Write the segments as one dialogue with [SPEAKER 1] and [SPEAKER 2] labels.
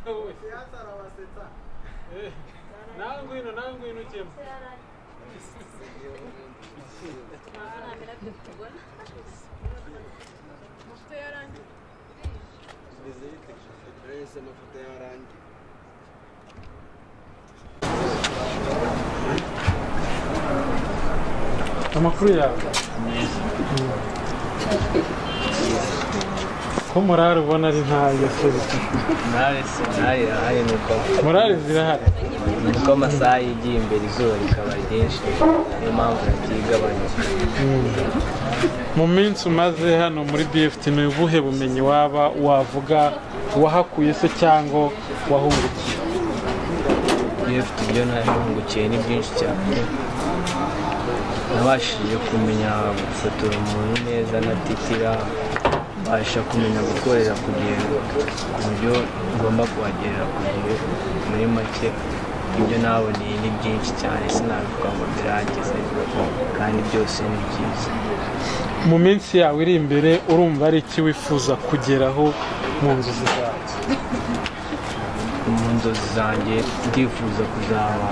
[SPEAKER 1] wowe
[SPEAKER 2] siyansi arabasetsa
[SPEAKER 1] Eh, nawe ngwino nawe ngwino ukemo
[SPEAKER 3] amafoto yarangiye
[SPEAKER 4] Bimeze bite Grace amafoto yarangiye
[SPEAKER 1] amakuru yawe ko morale ubona ari ntayo serivisi
[SPEAKER 5] morale morale irahari ni uko
[SPEAKER 1] morale zirahari
[SPEAKER 5] ni uko amasaha yigiye imbere izuba rikaba ryinshi niyo mpamvu ritigabanya
[SPEAKER 1] mu minsi umaze hano muri BFT ni ubuhe bumenyi waba wavuga wahakuye se cyangwa wahungukiye
[SPEAKER 5] iyo ufite ibyo nahungukiye ni byinshi cyane nabashije kumenya gufotora umuntu neza ntatitira mbasha kumenya gukorera ku gihe ku buryo ngomba kuhagerera ku gihe muri make ibyo naboneye ni byinshi cyane sinabivuga ngo birangize kandi byose ni byiza
[SPEAKER 1] mu minsi yawe iri imbere urumva ari iki wifuza kugeraho mu nzozi zawe
[SPEAKER 5] mu nzozi zanjye ndifuza kuzaba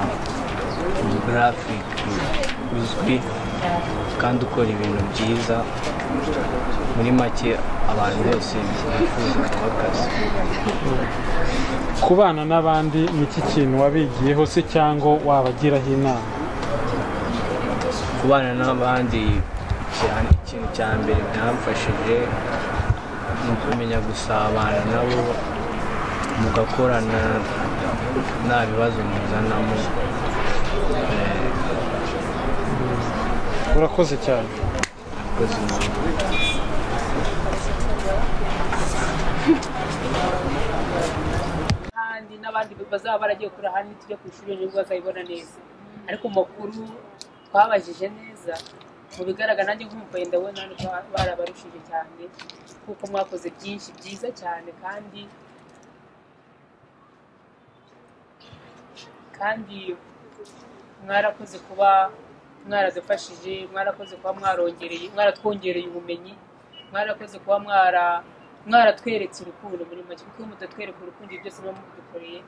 [SPEAKER 5] umugarafic uzwi kandi ukora ibintu byiza muri make abantu bose bifuza kuba akazi
[SPEAKER 1] kubana n'abandi ni iki kintu wabigiyeho se cyangwa wabagiraho inama
[SPEAKER 5] kubana n'abandi cyane ikintu cya mbere byamfashije ni ukumenya gusabana nabo mugakorana nta bibazo muzanamo Eh,
[SPEAKER 1] urakoze cyane
[SPEAKER 5] abakozi nabo
[SPEAKER 6] kandi n'abandi bazaba baragiye kurira ahandi tujya ku ishuri ejo bazayibona neza ariko amakuru twabajije neza mu bigaragara nanjye nk'umugore ndabona hano barabarushije cyane kuko mwakoze byinshi byiza cyane kandi kandi mwarakoze kuba mwaradufashije mwarakoze kuba mwarongereye mwaratwongereye ubumenyi mwarakoze kuba mwara mwaratweretse urukundo muri make kuko iyo mudatwereka urukundo ibyo byose muba mubidukoreye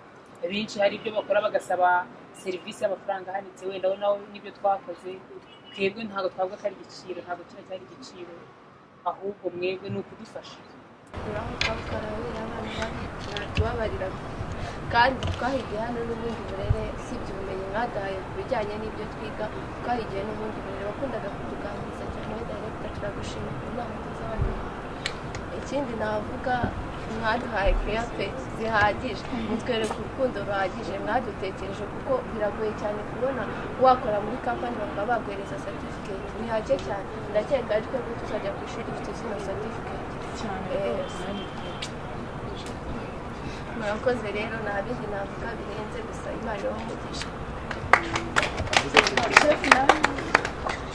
[SPEAKER 6] benshi hari ibyo bakora bagasaba serivisi y'amafaranga ahanitse wenda aho nawe n'ibyo twakoze twebwe ntabwo twavuga ko ari igiciro ntabwo kino cyari igiciro ahubwo mwebwe ni ukudufasha
[SPEAKER 3] turamuka tukarabira abana bane ntatubabarira kandi twahigiye hano n'ubundi burere usibye ubumenyi mwadahaye ku bijyanye n'ibyo twiga twahigiye n'ubundi burere wakundaga kutuganiriza cyane we dayiregita turagushimira ku nama tuzabona ikindi navuga mwaduhaye keya pe zihagije mutwereka urukundo ruhagije mwadutekereje kuko biragoye cyane kubona wakora muri kampani bakaba baguhereza certificate ni hake cyane ndakeka ari twebwe tuzajya ku ishuri dufite zino certificate murakoze rero nta bindi navuga birenze gusa imana ibamugisha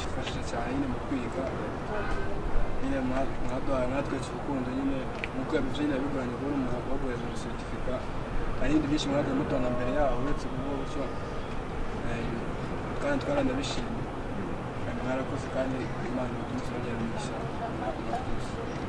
[SPEAKER 4] ifasha cyane nyine mu kwiga nyine mwaduhaye mwatweretse urukundo nyine nk'uko yabivuze nyine bigoranye kubona umuntu waguhereza amaseritifika hari ibindi byinshi mwagiye mutanga mbere yaho uretse kuvuga gutyo Eh, kandi twaranabishimye Eh, mwarakoze kandi imana imutumize bagera mu ishyamba